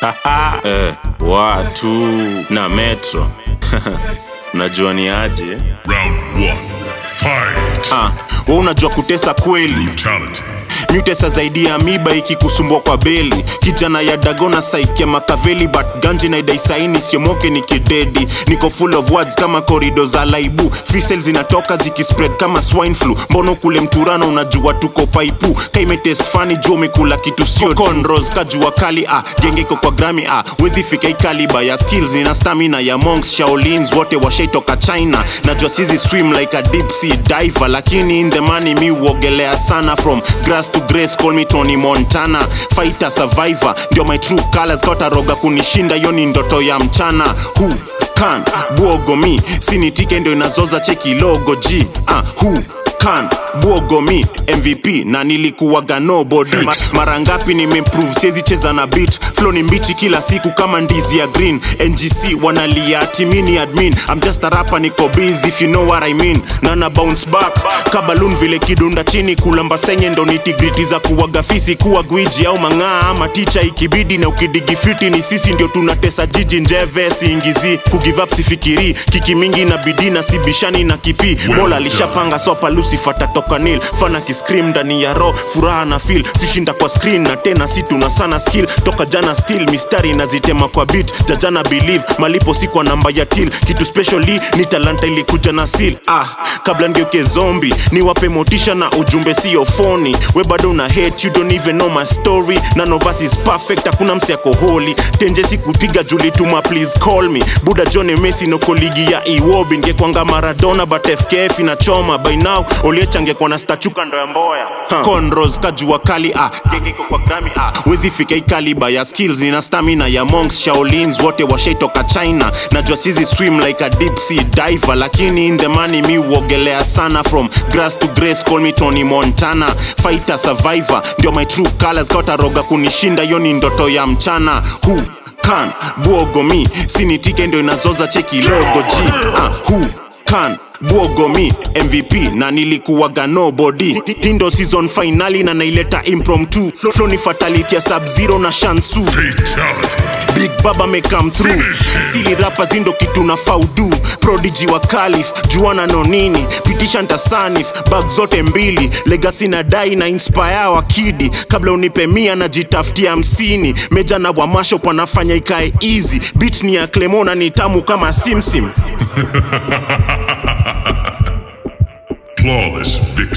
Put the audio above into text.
eh, watu na metro najua ni aje Round one. Fight. ah, we unajua kutesa kweli Brutality. mutesa zaidi ya miba ikikusumbua kwa beli kijana ya dagona saikia makaveli but ganji na idaisaini siomoke ni kidedi niko full of words kama korido za laibu fisel zinatoka zikispread kama swine flu mbono kule mturano unajua tuko paipu kaimetest fani juu umekula kitu sio conros kajua kali ah, gengeko kwa grami ah, wezi fika ikaliba ya skills ina stamina ya monks shaolins wote washaitoka china najua sizi swim like a deep sea diver lakini in the money mi uogelea sana from grass to grace call me tony montana fighter survivor ndio my true colors kataroga kunishinda hiyo ni ndoto ya mchana who can buogo mi sinitike ndio inazoza cheki logo g ah, who can buogo mi mvp na nilikuwaga nobody Ma, mara ngapi nimeimprove siezi cheza na beat flow ni mbichi kila siku kama ndizi ya green ngc wanalia ati mi ni admin I'm just a rapper niko busy if you know what I mean na na bounce back kabalun vile kidunda chini kulamba senye ndo nitigriti za kuwaga fisi kuwa gwiji au mang'aa ama ticha ikibidi na ukidigifiti ni sisi ndio tunatesa jiji njeve siingizi kugive up sifikiri kiki mingi na bidii na sibishani na kipi mola alishapanga sopa lucifer tatoka nil fana kiscream ndani ya ro furaha na feel sishinda kwa screen na tena si tuna sana skill toka jana still mistari nazitema kwa beat jajana believe malipo si kwa namba ya till kitu specially ni talanta ilikuja na seal ah kabla ngeuke zombi niwape motisha na ujumbe sio foni we bado una hate you don't even know my story none of us is perfect hakuna msi ako holy tenje sikupiga julituma please call me buda john messi noko ligi ya iwobi ngekwanga maradona but fkf inachoma by now oliechangekwa na stachuka ndo ya mboya huh. conros kajua kali ah gengeko kwa grami ah wezi fika ikaliba ya skills ina stamina ya monks shaolins wote washaitoka china najua sizi swim like a deep sea diver lakini in the money mi uogelea sana from grass to grace call me tony montana fighter survivor ndio my true colors kataroga kunishinda hiyo ni ndoto ya mchana who can buogo mi sinitike ndio inazoza cheki logo g ah, who can buogo mi mvp na nilikuwaga nobody hindo season finali na naileta impromptu flow ni fatality ya sub zero na shansu Fatality. big baba may come through sili rapa zindo kitu na faudu prodigy wa kalif juana no nini pitisha ntasanif bag zote mbili legasi na dai na inspire wa kidi kabla unipe mia na jitafutia hamsini meja na wamasho panafanya ikae easy bit ni ya clemona ni tamu kama simsim Flawless victory.